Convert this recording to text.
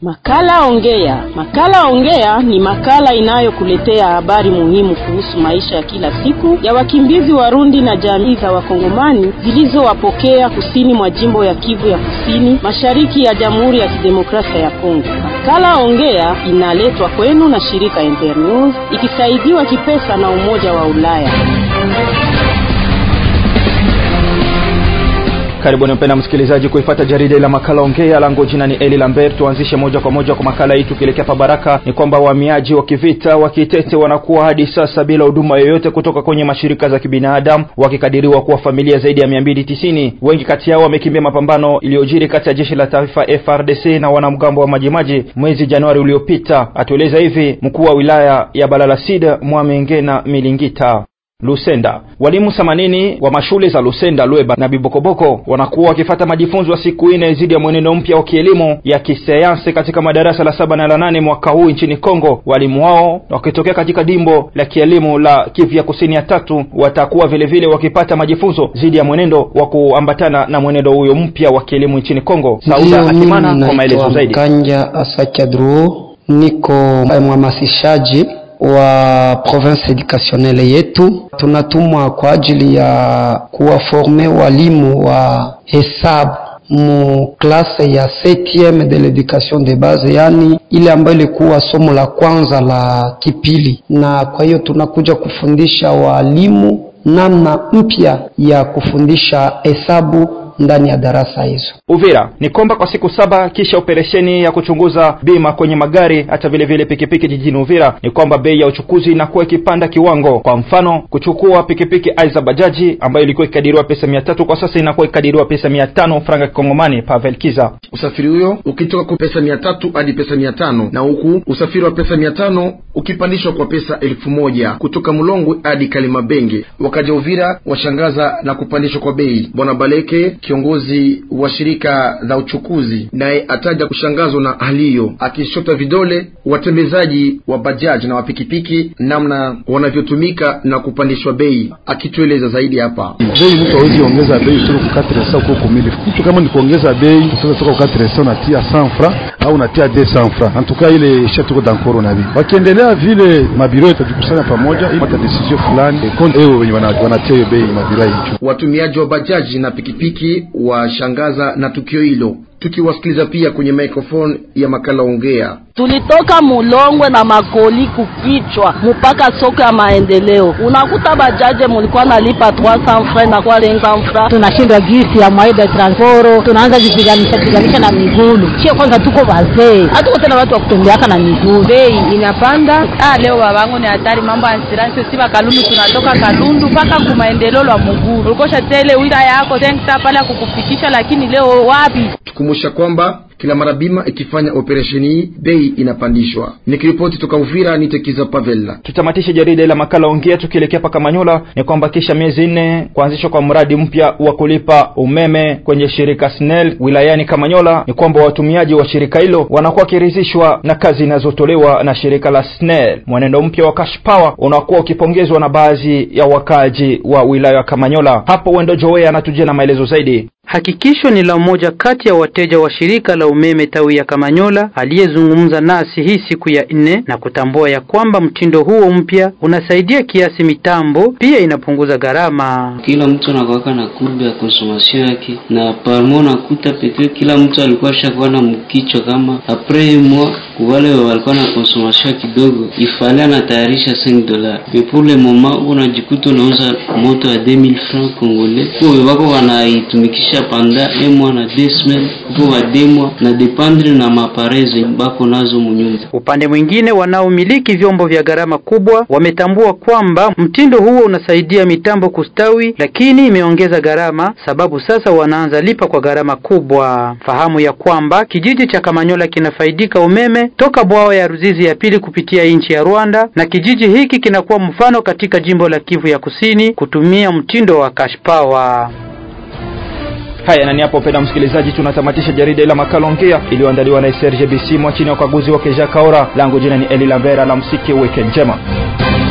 Makala Ongea. Makala Ongea ni makala inayokuletea habari muhimu kuhusu maisha ya kila siku ya wakimbizi Warundi na jamii za Wakongomani zilizowapokea kusini mwa jimbo ya Kivu ya Kusini, mashariki ya Jamhuri ya Kidemokrasia ya Kongo. Makala Ongea inaletwa kwenu na shirika Internews ikisaidiwa kipesa na Umoja wa Ulaya. Karibuni mpenda msikilizaji kuifata jarida la makala ongea langu jina ni Eli Lambert. Tuanzishe moja kwa moja kwa makala hii tukielekea pa Baraka. Ni kwamba wahamiaji wa kivita wa Kitete wanakuwa hadi sasa bila huduma yoyote kutoka kwenye mashirika za kibinadamu, wakikadiriwa kuwa familia zaidi ya 290. Wengi kati yao wamekimbia mapambano iliyojiri kati ya jeshi la taifa FRDC na wanamgambo wa Majimaji mwezi Januari uliopita. Atueleza hivi mkuu wa wilaya ya Balalasid Mwamengena Milingita. Lusenda. Walimu 80 wa mashule za Lusenda, Lweba na Bibokoboko wanakuwa wakifata majifunzo ya siku nne zidi ya mwenendo mpya wa kielimu ya kisayansi katika madarasa la saba na la nane mwaka huu nchini Kongo. Walimu wao wakitokea katika dimbo la kielimu la Kivu ya Kusini ya tatu watakuwa vile vile wakipata majifunzo zidi ya mwenendo wa kuambatana na mwenendo huyo mpya wa kielimu nchini Kongo. Sauda Akimana kwa maelezo zaidi. Kanja Asakadro, niko mhamasishaji wa province educationnelle yetu. Tunatumwa kwa ajili ya kuwaforme walimu wa hesabu mu klase ya 7e de l'education de base, yani ile ambayo ilikuwa somo la kwanza la kipili, na kwa hiyo tunakuja kufundisha walimu namna mpya ya kufundisha hesabu ndani ya darasa hizo. Uvira ni kwamba kwa siku saba kisha operesheni ya kuchunguza bima kwenye magari hata vile vile pikipiki jijini Uvira, ni kwamba bei ya uchukuzi inakuwa ikipanda kiwango. Kwa mfano, kuchukua pikipiki aiza bajaji ambayo ilikuwa ikadiriwa pesa mia tatu kwa sasa inakuwa ikadiriwa pesa mia tano franga kikongomani. Pavel Kiza: usafiri huyo ukitoka kwa pesa mia tatu hadi pesa mia tano na huku usafiri wa pesa mia tano ukipandishwa kwa pesa elfu moja kutoka Mulongwe hadi Kalimabenge. Wakaja Uvira washangaza na kupandishwa kwa bei. Bwana Baleke kiongozi wa shirika la uchukuzi naye ataja kushangazwa na hali hiyo, akishota vidole watembezaji wa bajaji na wapikipiki namna wanavyotumika na kupandishwa bei, akitueleza zaidi hapa. Bei mtu hawezi ongeza bei kutoka kwa katresa huko kumili. Mtu kama ni kuongeza bei kutoka toka kwa katresa unatia 100 francs au unatia 200 francs, antuka ile shatuko dankoro na bei. Wakiendelea vile mabiro yatajikusanya pamoja ili pata decision fulani konde ewe wenye wanatia hiyo bei mabiro hicho. Watumiaji wa bajaji na pikipiki washangaza na tukio hilo, tukiwasikiliza pia kwenye microphone ya makala ongea. Tulitoka Mulongwe na makoli kukichwa mpaka soko ya maendeleo, unakuta bajaje mulikuwa nalipa 300 francs na kwa 500 francs. Tunashindwa gisi ya mwaida transporo, tunaanza jipiganisha piganisha na migulu. Sio kwanza tuko wazee, hatuko tena watu wa kutembeaka na migulu. Bei inapanda. Ah, leo babangu ni hatari, mambo ya insurance. Si Kalundu, tunatoka Kalundu mpaka ku maendeleo la Muguru, ulikosha tele wita yako tenta pale kukufikisha, lakini leo wapi? Tukumbusha kwamba kila mara bima ikifanya operesheni hii bei inapandishwa. Nikiripoti toka Uvira ni Tekiza Pavela. Tutamatishe jarida la makala ongea tukielekea paka Manyola. Ni kwamba kisha miezi nne kuanzishwa kwa mradi mpya wa kulipa umeme kwenye shirika SNEL wilayani Kamanyola, ni kwamba watumiaji wa shirika hilo wanakuwa wakiridhishwa na kazi inazotolewa na shirika la SNEL. Mwenendo mpya wa cash power unakuwa ukipongezwa na baadhi ya wakaaji wa wilaya ya Kamanyola. Hapo Wendo Joe anatujia na maelezo zaidi. Hakikisho ni la mmoja kati ya wateja wa shirika la umeme tawi ya Kamanyola aliyezungumza nasi hii siku ya nne na kutambua ya kwamba mtindo huo mpya unasaidia kiasi mitambo, pia inapunguza gharama. Kila mtu anakuwaka na kurbe ya konsomasio yake, na parmo nakuta pete kila mtu alikuwa shakuwa na mkichwa kama apres mwa kuwale walikuwa na konsomasio kidogo, ifale anatayarisha 5 dola mepule moma unajikuta unauza moto ya 2000 francs congolais, kwa wako wanaitumikisha panda emwa na desmel upo wademwa na dependre na mapareze bako nazo munyumba. Upande mwingine, wanaomiliki vyombo vya gharama kubwa wametambua kwamba mtindo huo unasaidia mitambo kustawi, lakini imeongeza gharama, sababu sasa wanaanza lipa kwa gharama kubwa. Fahamu ya kwamba kijiji cha Kamanyola kinafaidika umeme toka bwawa ya Ruzizi ya pili kupitia nchi ya Rwanda, na kijiji hiki kinakuwa mfano katika jimbo la Kivu ya Kusini kutumia mtindo wa cash power. Haya, na ni hapo penda msikilizaji, tunatamatisha jarida ila makala ongea iliyoandaliwa na Serge Bisimwa chini ya ukaguzi wake Jacques Kaora. Langu jina ni Eli Lavera, la msiki, weekend njema.